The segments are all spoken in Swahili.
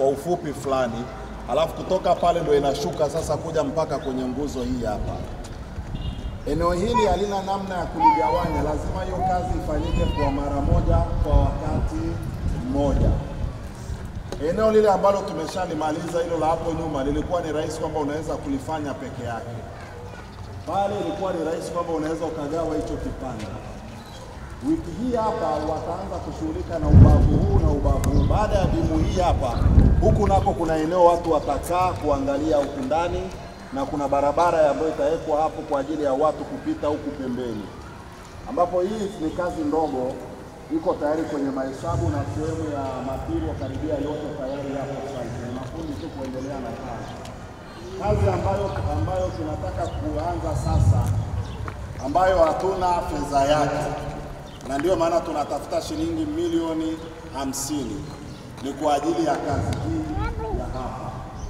kwa ufupi fulani, alafu kutoka pale ndo inashuka sasa kuja mpaka kwenye nguzo hii hapa. Eneo hili halina namna ya kuligawanya, lazima hiyo kazi ifanyike kwa mara moja kwa wakati mmoja. Eneo lile ambalo tumeshalimaliza hilo la hapo nyuma lilikuwa ni rahisi kwamba unaweza kulifanya peke yake. Pale ilikuwa ni rahisi kwamba unaweza ukagawa hicho kipande. Wiki hii hapa wataanza kushughulika na ubavu huu na ubavu huu. Baada ya bimu hii hapa, huku nako kuna eneo watu watakaa kuangalia huku ndani, na kuna barabara ambayo itawekwa hapo kwa ajili ya watu kupita huku pembeni, ambapo hii ni kazi ndogo, iko tayari kwenye mahesabu na sehemu ya matirio karibia yote tayari yapo site. Ni mafundi tu kuendelea na kazi. Kazi ambayo ambayo tunataka kuanza sasa, ambayo hatuna fedha yake na ndio maana tunatafuta shilingi milioni hamsini ni kwa ajili ya kazi hii ya hapa.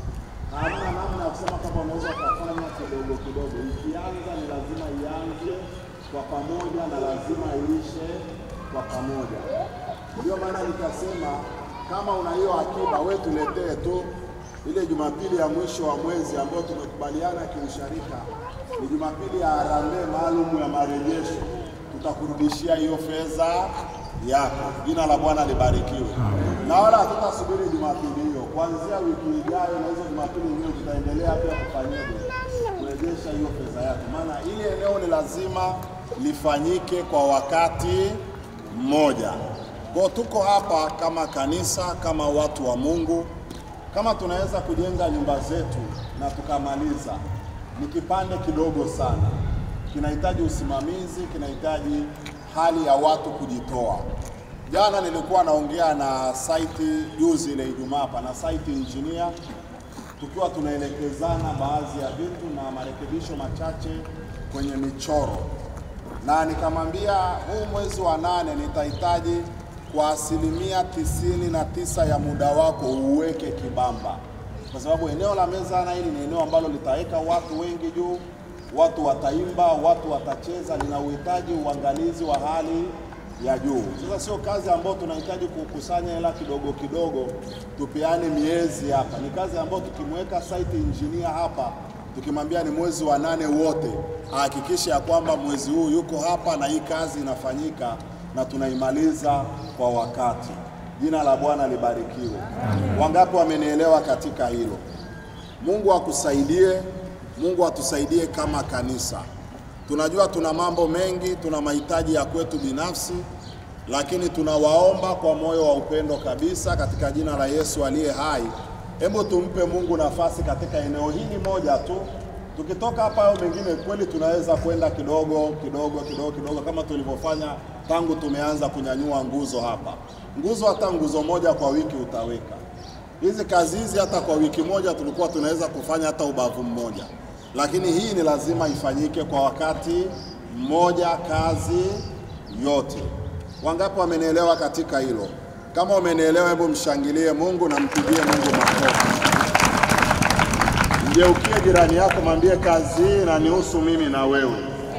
Hamna namna ya kusema kama unaweza ukafanya kidogo kidogo. Ikianza ni lazima ianze kwa pamoja na lazima iishe kwa pamoja. Ndio maana nikasema kama una hiyo akiba, we tuletee tu ile Jumapili ya mwisho wa mwezi ambayo tumekubaliana kiusharika, ni Jumapili ya harambee maalum ya marejesho tutakurudishia hiyo fedha yako. Jina la Bwana libarikiwe. Na wala hatutasubiri Jumapili hiyo, kuanzia wiki ijayo na hizo Jumapili nyingine tutaendelea pia kufanyaje, kurejesha hiyo fedha yako, maana ile eneo ni lazima lifanyike kwa wakati mmoja. Kwa tuko hapa kama kanisa, kama watu wa Mungu, kama tunaweza kujenga nyumba zetu na tukamaliza, ni kipande kidogo sana kinahitaji usimamizi, kinahitaji hali ya watu kujitoa. Jana nilikuwa naongea na site juzi ile Ijumaa hapa na site engineer, tukiwa tunaelekezana baadhi ya vitu na marekebisho machache kwenye michoro, na nikamwambia huu mwezi wa nane nitahitaji kwa asilimia tisini na tisa ya muda wako uweke Kibamba, kwa sababu eneo la Mezana hili ni eneo ambalo litaweka watu wengi juu watu wataimba, watu watacheza, lina uhitaji uangalizi wa hali ya juu. Sasa sio kazi ambayo tunahitaji kukusanya hela kidogo kidogo tupeane miezi hapa. Ni kazi ambayo tukimweka site engineer hapa, tukimwambia ni mwezi wa nane wote, ahakikishe ya kwamba mwezi huu yuko hapa na hii kazi inafanyika na tunaimaliza kwa wakati. Jina la Bwana libarikiwe. Wangapi wamenielewa katika hilo? Mungu akusaidie. Mungu atusaidie kama kanisa. Tunajua tuna mambo mengi, tuna mahitaji ya kwetu binafsi, lakini tunawaomba kwa moyo wa upendo kabisa katika jina la Yesu aliye hai, hebu tumpe Mungu nafasi katika eneo hili moja tu. Tukitoka hapa hayo mengine kweli tunaweza kwenda kidogo kidogo kidogo kidogo, kama tulivyofanya tangu tumeanza kunyanyua nguzo hapa. Nguzo hata nguzo moja kwa wiki utaweka hizi kazi hizi, hata kwa wiki moja tulikuwa tunaweza kufanya hata ubavu mmoja lakini hii ni lazima ifanyike kwa wakati mmoja, kazi yote. Wangapi wamenielewa katika hilo? Kama umenielewa, hebu mshangilie Mungu na mpigie Mungu makofi. Mgeukie jirani yako, mwambie kazi hii inanihusu mimi na wewe.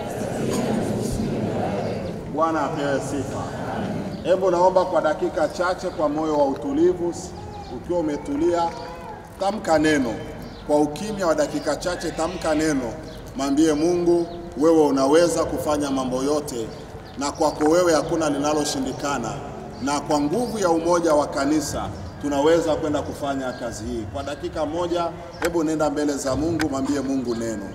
Bwana apewe sifa. Hebu naomba kwa dakika chache, kwa moyo wa utulivu, ukiwa umetulia, tamka neno kwa ukimya wa dakika chache, tamka neno, mwambie Mungu, wewe unaweza kufanya mambo yote, na kwako wewe hakuna linaloshindikana, na kwa nguvu ya umoja wa kanisa tunaweza kwenda kufanya kazi hii. Kwa dakika moja, hebu nenda mbele za Mungu, mwambie Mungu neno.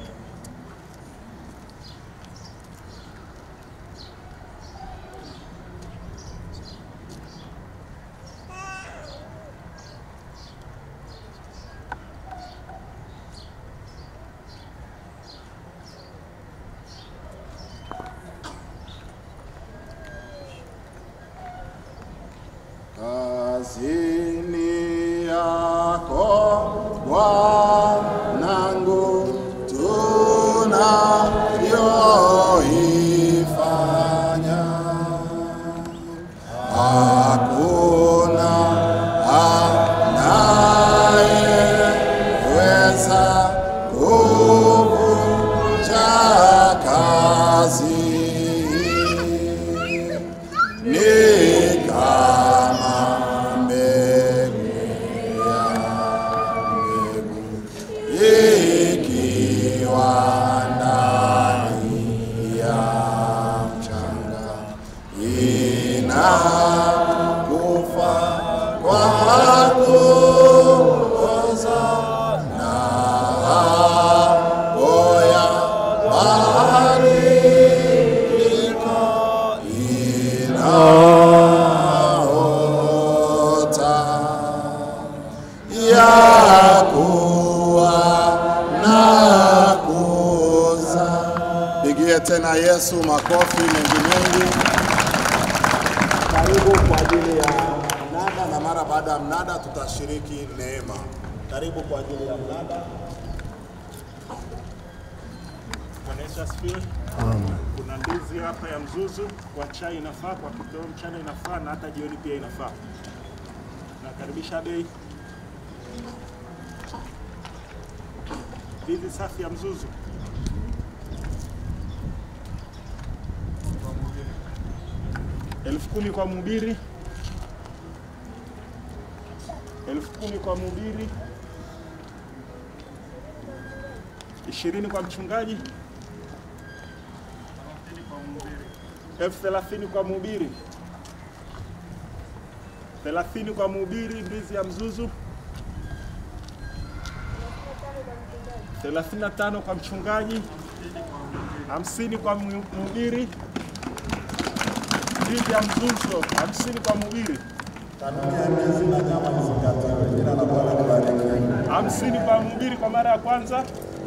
Kazini yako Bwanangu, tunayoifanya hakuna anayeweza kuvunja kazi ni kama mbegu ya ya kuwa na kuza. Pigie tena Yesu makofi mengi mengi. Karibu kwa ajili ya mnada, na mara baada ya mnada tutashiriki neema. Karibu kwa ajili ya mnada. Bwana Yesu asifiwe. Kuna ndizi hapa ya mzuzu, kwa chai inafaa, kwa kitoweo mchana inafaa, na hata jioni pia inafaa. Nakaribisha bei. Ndizi safi ya mzuzu elfu kumi kwa mhubiri, elfu kumi kwa mhubiri, ishirini kwa mchungaji elfu thelathini kwa mhubiri, thelathini kwa mhubiri, ndizi ya mzuzu, thelathini na tano kwa mchungaji, hamsini kwa mhu- mhubiri, ndizi ya mzuzu, hamsini kwa mhubiri, Kanuni ya ndizi na nyama izingatiwe. Jina la Bwana libarikiwe. hamsini kwa mhubiri kwa mara ya kwanza,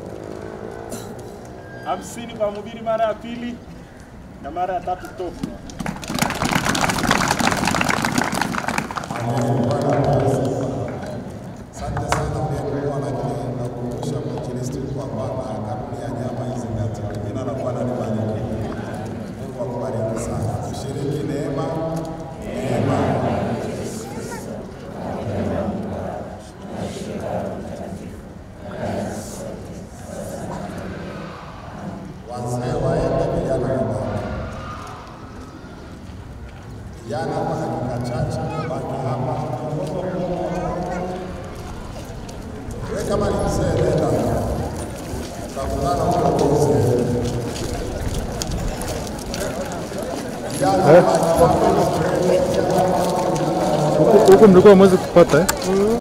hamsini kwa mhubiri mara ya pili, na mara ya tatu tofu. Asante sana uliyekuwa na kile na kukumbusha mwinjilisti kwamba na kanuni ya nyama izingatiwe. Jina la Bwana libarikiwe. Mungu akubariki sana. Tushiriki neema, neema. Wazee waende, vijana wabaki. Vijana kwa dakika chache baki hapa. Wewe kama ni mzee nenda. Tutakutana huko kwa mzee. Vijana baki hapa. Huku mlikuwa mwezi kupata eh?